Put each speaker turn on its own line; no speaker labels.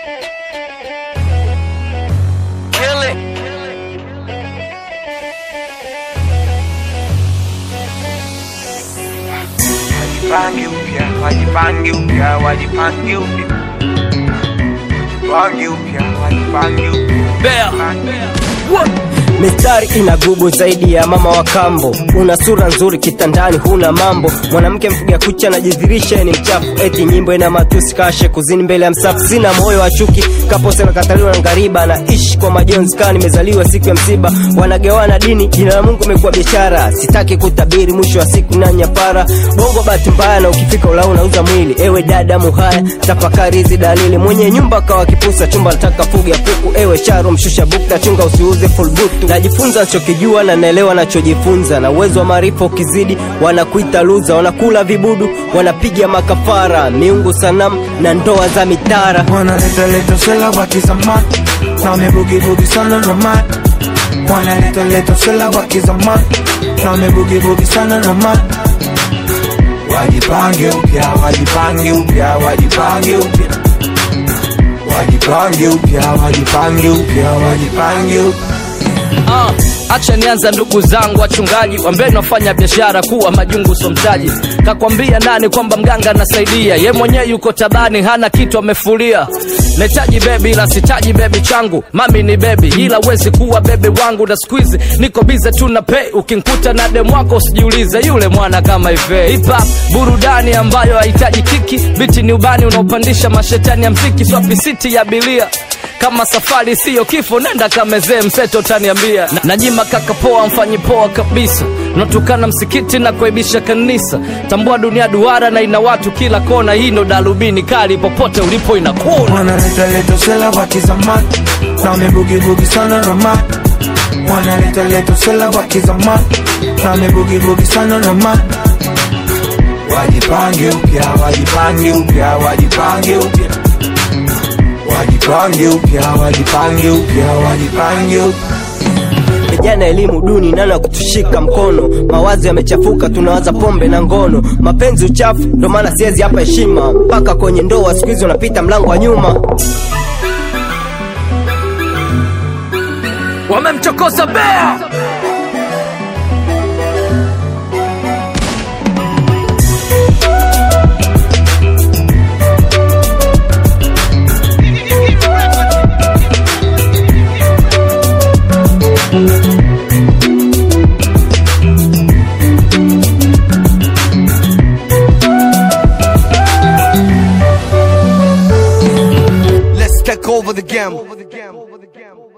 Kill it. Wajipange upya, wajipange upya, wajipange upya. Wajipange upya, wajipange upya.
Mistari ina gubu zaidi ya mama wa kambo. Una sura nzuri kitandani, huna mambo. Mwanamke mfuga kucha anajidhirisha ni mchafu, eti nyimbo ina matusi, kashe kuzini mbele ya msafu. Sina moyo wa chuki, kapose nakataliwa na ngariba, naishi kwa majonzi kaa nimezaliwa siku ya msiba. Wanagawana dini, jina la Mungu imekuwa biashara. Sitaki kutabiri mwisho wa siku na nyapara. Bongo bahati mbaya, na ukifika ulao unauza mwili. Ewe dada muhaya, tafakari hizi dalili. Mwenye nyumba kawa kipusa, chumba nataka fuga kuku. Ewe charo, mshusha bukta, chunga usiuze full butu. Najifunza nachokijua na naelewa nachojifunza, na uwezo wa maarifa ukizidi wanakuita luza, wanakula vibudu, wanapiga makafara, miungu sanamu na ndoa za mitara.
Wanaleta leta sela wakizamani na wamebugibugi sana ramani. Wanaleta leta sela wakizamani na wamebugibugi sana ramani. Wajipange upya, wajipange upya, wajipange upya. Wajipange upya, wajipange upya, wajipange upya.
Ah, acha nianza ndugu zangu wachungaji wambeni wafanya biashara kuwa majungu so mtaji kakwambia nani kwamba mganga anasaidia ye mwenyewe yuko tabani hana kitu amefulia nahitaji bebi ila sitaji bebi changu mami ni bebi ila wezi kuwa bebi wangu na skuizi niko bize tu na pei ukinkuta na dem wako usijiulize yule mwana kama ive hip hop burudani ambayo hahitaji kiki biti ni ubani unaopandisha mashetani ya mziki swapisiti ya bilia kama safari siyo kifo nenda kamezee mseto utaniambia Na- najima kaka poa mfanyi poa kabisa natukana msikiti na kuaibisha kanisa tambua dunia duara na ina watu kila kona hii ndo darubini kali popote ulipo inakuna
Wanaleta leta sela wakizamani na wamebugibugi sana ramani. Wanaleta leta sela wakizamani na wamebugibugi sana ramani. Wajipange upya, wajipange upya, wajipange upya. Wajipange upya, wajipange upya, wajipange upya.
Vijana elimu duni, nani wa kutushika mkono? Mawazo yamechafuka, tunawaza pombe na ngono, mapenzi uchafu, ndo maana siwezi hapa heshima. Mpaka kwenye ndoa siku hizi unapita mlango wa nyuma.
wamemchokoza bea
Let's take over the game.